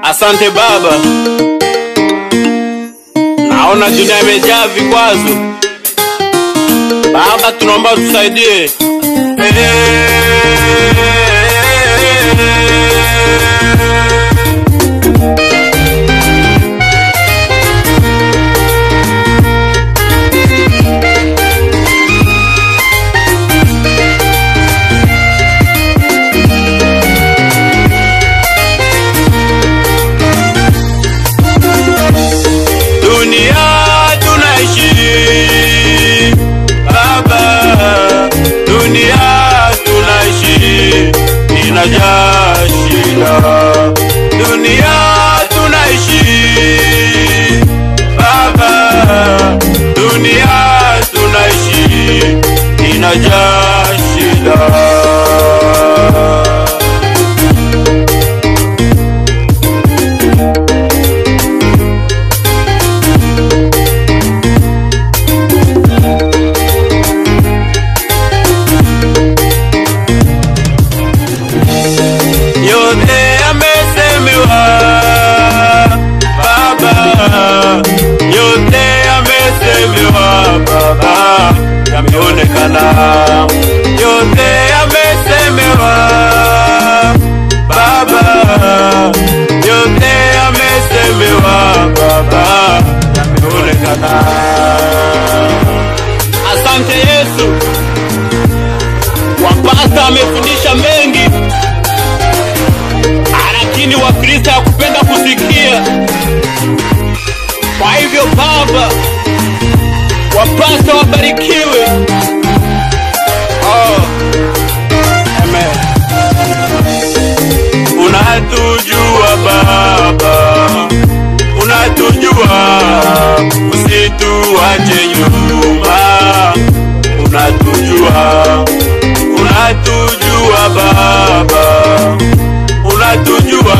Asante Baba, naona dunia imejaa vikwazo. Baba, tunaomba tusaidie. Dunia tunaishi Baba, dunia tunaishi inajaa shida. Dunia tunaishi Baba, dunia tunaishi inajaa shida. yote yamesemewa Baba, yote yamesemewa Baba, yameonekana yote yamesemewa Baba, yote yamesemewa Baba, yameonekana. Asante Yesu, wapasta amefundisha mengi lakini Wakristo hakupenda kusikia. Kwa hivyo Baba, wapasta wabarikiwe. Oh, amen. Unatujua Baba, unatujua, usituache nyuma. Unatujua, unatujua Baba unatujua,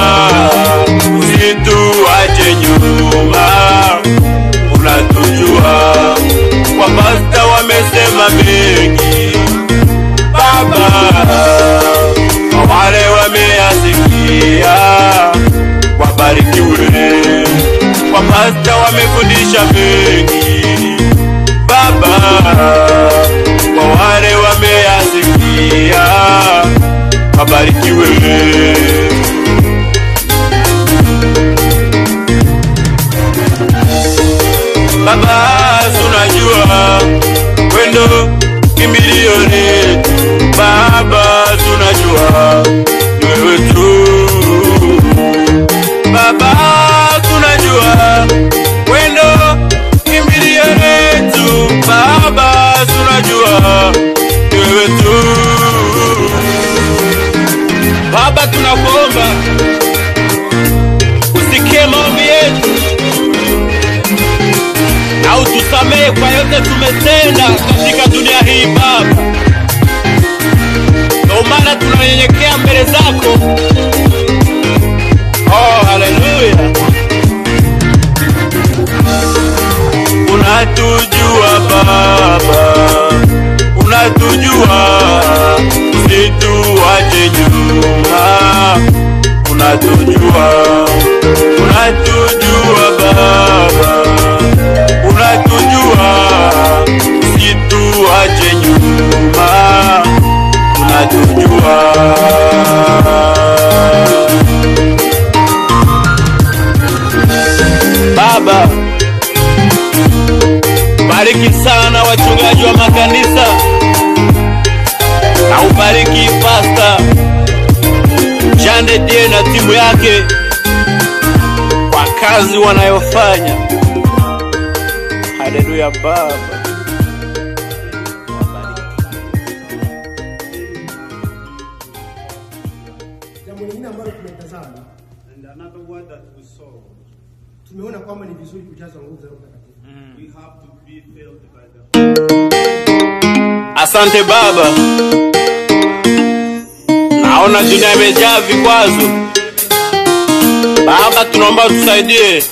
usituache nyuma. Unatujua, wapasta wamesema mengi Baba, kwa wale wameyasikia, wabarikiwe. Wapasta wamefundisha mengi Baba, kwa wale wameyasikia, wabarikiwe. Baba, tunajua wendo kimbilio letu. Baba, tunajua ni wewe tu. Baba, tunajua wendo kimbilio letu. Baba, tunajua ni wewe tu. Baba, tunakuomba usikie maombi yetu na utusamehe kwa yote tumetenda katika dunia hii Baba. Ndio maana tunanyenyekea mbele zako. Oh, haleluya! Unatujua Baba, unatujua, usituache nyuma. Unatujua, unatujua Baba unatujua, usituache nyuma, unatujua. Baba, bariki sana wachungaji wa makanisa na ubariki pasta Jande Die na timu yake kwa kazi wanayofanya. Haleluya Baba. Jambo lingine ambalo tumetazama, And another word that we saw, tumeona kwamba ni vizuri kujazwa nguvu za Roho Mtakatifu. we have to be filled by the Asante Baba, naona dunia imejaa vikwazo. Baba, tunaomba tusaidie.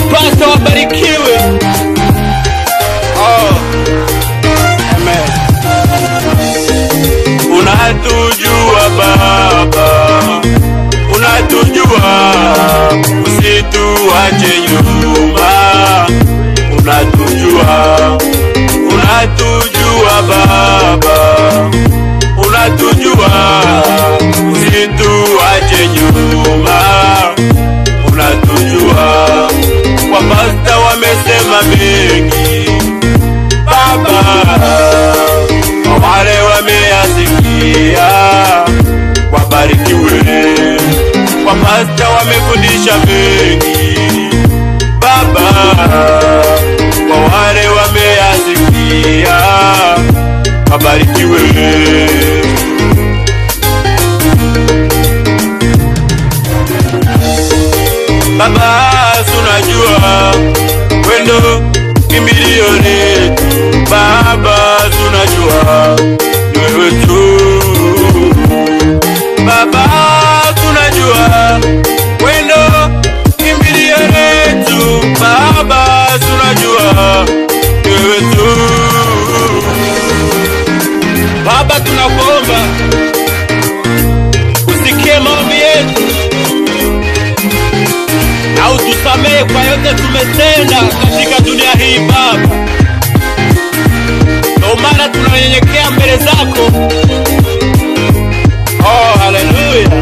wapasta wabarikiwe. Oh, amen. Unatujua Baba, unatujua, usituache nyuma. Unatujua, unatujua Baba, unatujua, usituache nyuma. Unatujua, wapasta wamesema mengi Baba, kwa wale wameyasikia, wabarikiwe. Wapasta wamefundisha mengi Baba, kwa wale wameyasikia, wabarikiwe. Baba, tunajua wendo kimbilio letu. Baba, tunajua ni wewe tu. Baba, tunajua wendo kimbilio letu. Baba, tunajua ni wewe tu. Baba, tunakuomba usikie maombi yetu na utusamehe kwa yote tumetenda katika dunia hii Baba. Ndio maana tunanyenyekea mbele zako. Oh, haleluya!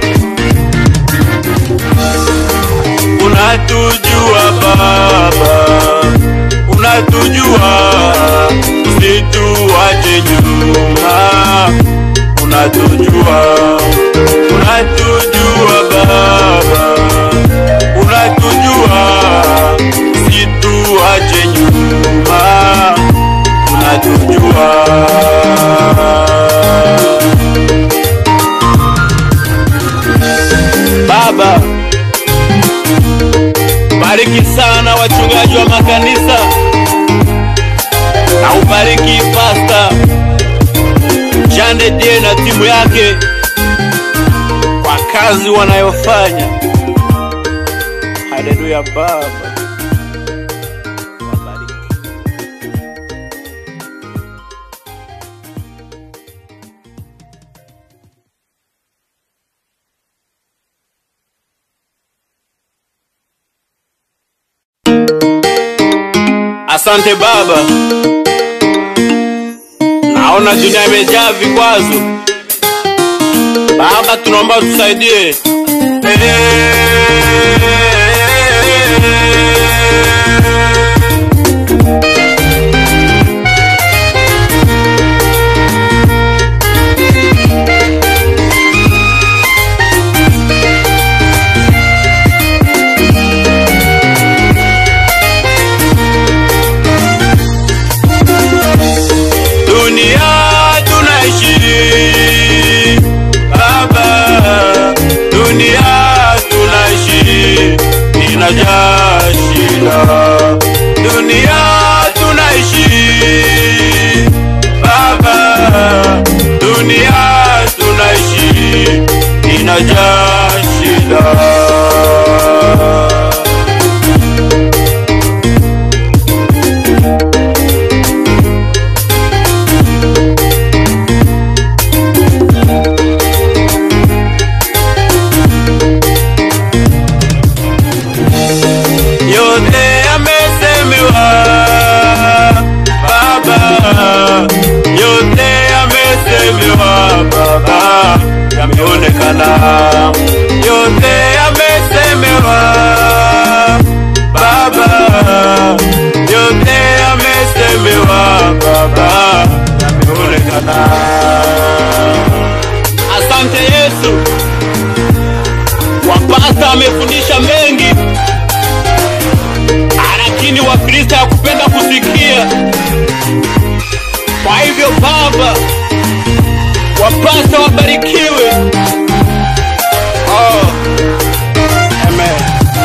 Unatujua Baba, unatujua, usituache nyuma. Unatujua, unatujua Baba unatujua, usituache nyuma, unatujua. Baba, bariki sana wachungaji wa makanisa na ubariki pasta Jande Die na timu yake kwa kazi wanayofanya. Haleluya Baba, wabariki. Asante Baba, naona dunia imejaa vikwazo. Baba, tunaomba tusaidie. Dunia tunaishi Baba, dunia tunaishi inajaa shida. Dunia tunaishi Baba, dunia tunaishi inajaa shida. yote yamesemewa Baba, yote yamesemewa Baba, yameonekana yote yamesemewa Baba, yote yamesemewa Baba, yameonekana. Asante Yesu, wapasta amefundisha mengi lakini Wakristo hakupenda kusikia. Kwa hivyo Baba, wapasta wabarikiwe. Oh, amen.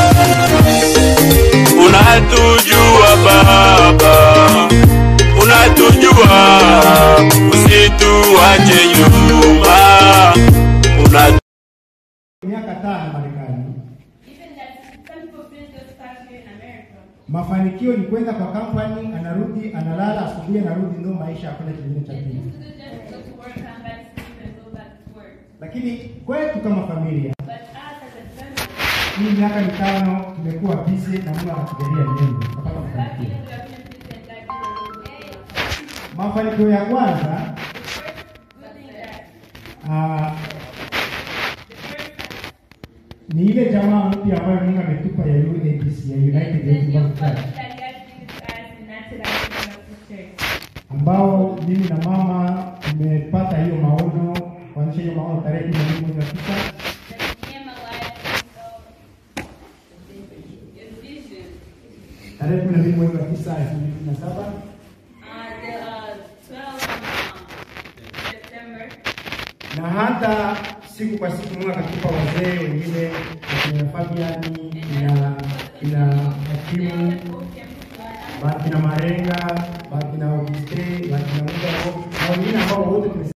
Unatujua Baba, unatujua, usituache nyuma. Una miaka tano Marekani Even that some people feel just start here in America. Mafanikio ni kwenda kwa kampani, anarudi, analala, asubuhi anarudi, ndio maisha hakuna kingine cha pili. It's good just to go to work, come back, sleep, and go back to work. Lakini kwetu kama familia, But us as a family, hii miaka mitano tumekuwa busy na Mungu anatujalia mengi kupata five mafanikio. years we have been busy and God is a good day. Mafanikio ya kwanza Good thing that ah, the first ni ile jamaa mpya ambayo Mungu ametupa ya UAPC ya United the Youth new Bible function Church that God gives us in United Baptist Church. ambao mimi na mama tumepata hiyo maono kuanzisha hiyo maono tarehe kumi na mbili mwezi wa tisa That me and my wife saw a vision. tarehe kumi na mbili mwezi wa tisa elfu mbili kumi na saba Uh, the uh, 12 um, September, na hata siku kwa siku Mungu akatupa wazee wengine akina Fabiani ina ina hakimu ba- kina Marenga